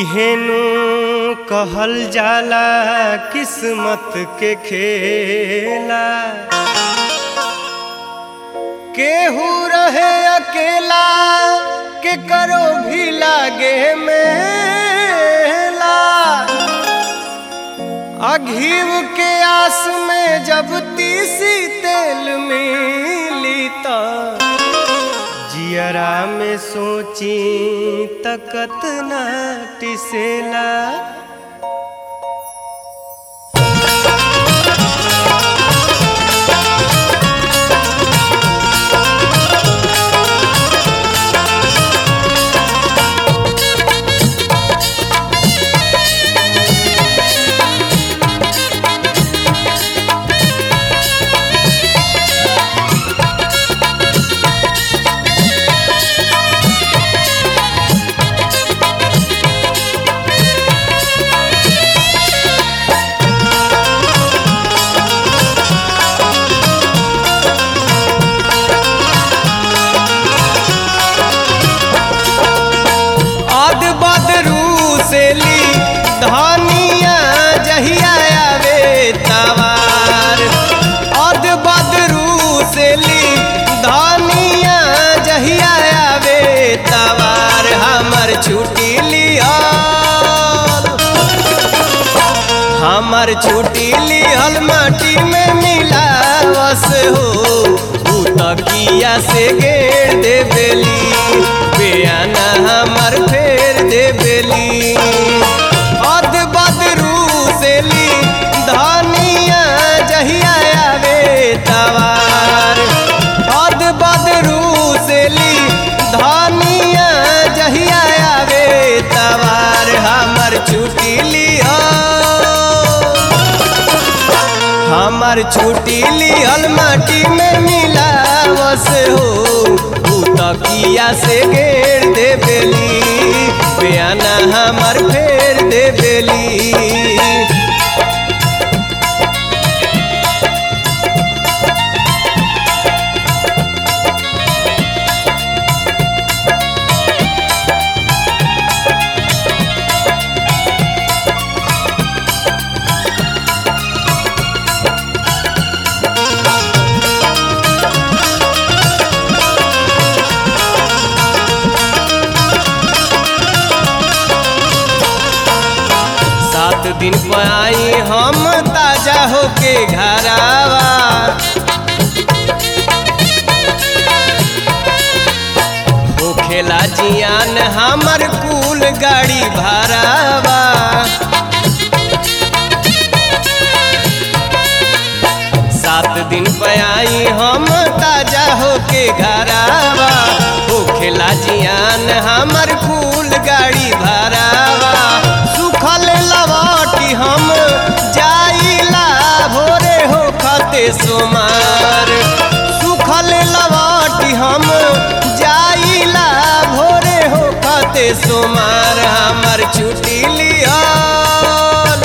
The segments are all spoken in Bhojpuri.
इहेनु कहल जाला किस्मत के खेला केहू रहे अकेला के करो भी लागे मेला अघीव के आस में जब तीसी तेल मिली त जियरा में सोची तकत ना टिसेला अद बदरू से ली धनिया जहिया आवे तवार अद बदरू से ली धनिया जहिया आवे तवार हमर छुट्टी लिहल हमर छुट्टी लिहल माटी में मिलावस हो उ तकिया से घेर दे बेली बेयाना हमर फेर दे बेली अद बदरू से ली धनिया जहिया आवे तवार अद बदरू से ली धनिया जहिया आवे तवार हमर छुट्टी लिहल हमर छुट्टी लिहल माटी में मिलावस हो उ तकिया से घेर दे बेली बेयाना हमर फेर दे बेली सात दिन पर आई हम ताजा होके घरावा हो खेला जियान हमर कुल गाड़ी भरावा सात दिन पर आई हम ताजा होके घरावा हो खेला जियान हमर कुल गाड़ी भरावा सुखल लवाटी हम जाइला भोरे हो खते सोमार सुखल लवाटी हम जाइला भोरे हो खते सोमार हमर छुट्टी लिहल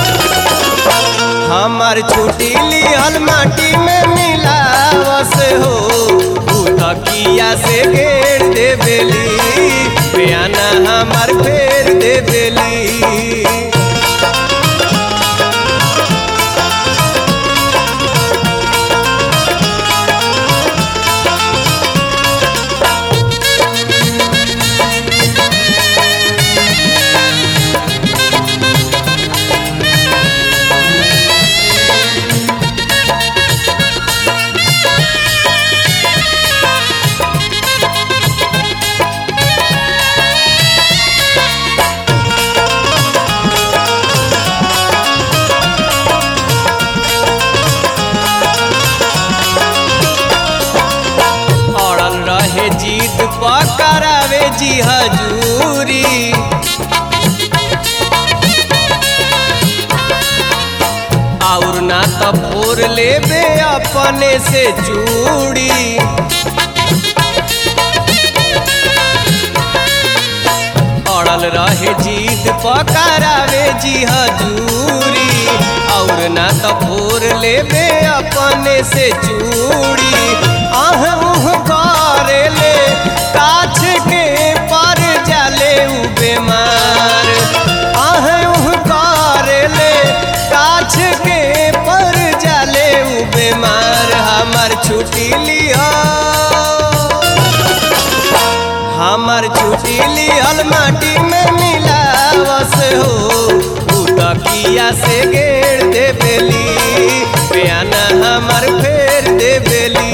हमर छुट्टी लिहल माटी में मिलावस हो उ तकिया से घेर दे बेली बेयाना हमर फेर दे बेली अड़ल रहे जीत पकड़ावे जी हजूरी और ना तो फोर लेबे अपने से चूड़ी अड़ल रहे जीत पकड़ावे जी हजूरी और ना तो फोर लेबे अपने से चूड़ी आह उह करे ले काछ के पर जाले उ बेमार हमर छुट्टी लिहल माटी में मिलावस हो उ तकिया से घेर देबेली बयाना हमर फेर देबेली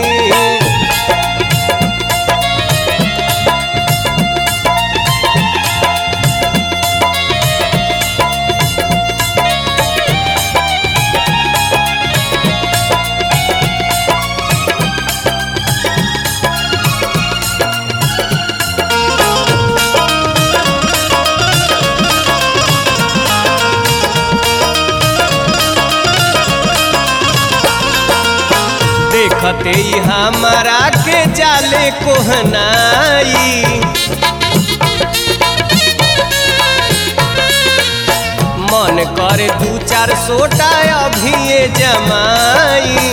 देखते ही हमारा के जाले कोहनाई मन करे दू चार सोटा अभी जमाई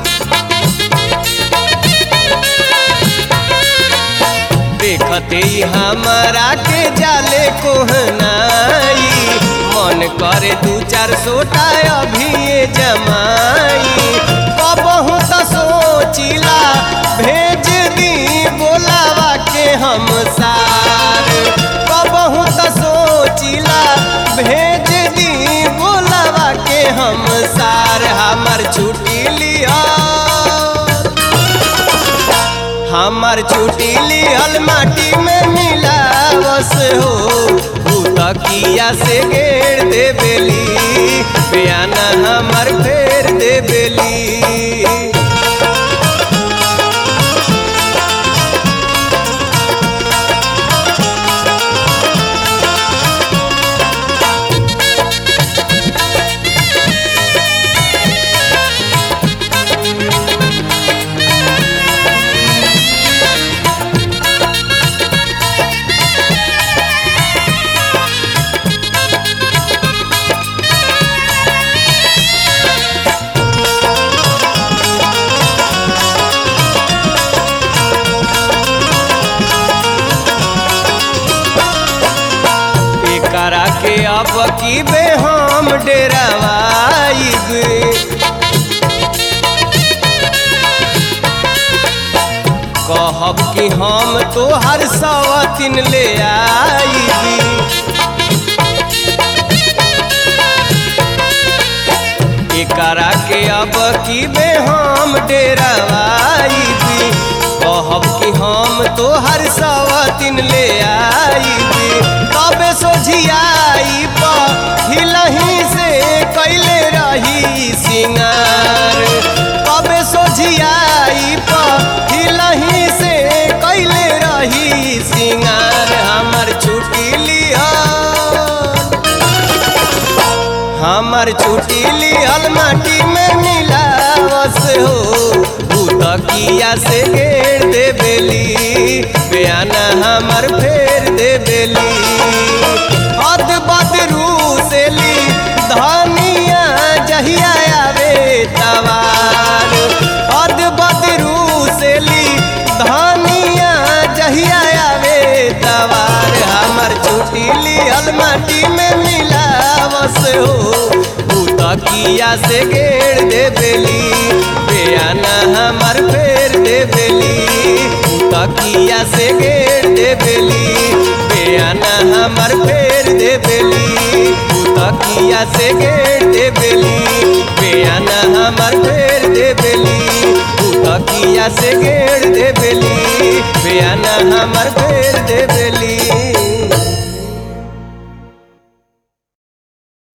देखते ही हमारा के जाले कोहनाई मन करे दू चार सोटा अभी जमाई कबहू त सोचिला भेज दी बोलावा के हम सार कबहू त सोचिला भेज दी बोलावा के हम सार हमर छुट्टी लिया हमर छुट्टी लिहल माटी में मिलावस हो उ तकिया से घेर देबेली बयाना हमर फेर देबेली एकरा के अब की बे हम डेरावाइब कहब कि हम तो हर सवतिन ले आईबी एकरा के अब की बे हम डेरावाइबी कहब कि हम तो हर सवतिन ले आईबी तबे सोझियाई पर हिलही से कैले रही सिंगार तबे सोझियाई पर हिलही से कैले रही सिंगार हमर छुट्टी लिया हमर छुट्टी लिहल माटी में मिलावस हो उ तकिया से घेर देबेली बयाना हमर फेर देबेली हद बदरू से ली धनिया जहिया आवे तवार हद बदरू से ली धनिया जहिया आवे तवार हमर छुट्टी लिहल माटी में मिलावस हो उ तकिया से घेर देबेली बयाना हमर फेर देबेली उ तकिया से घेर देबेली बयाना हमर फेर देबेली उ तकिया से घेर देबेली बयाना हमर फेर देबेली उ तकिया से घेर देबेली बयाना हमर फेर देबेली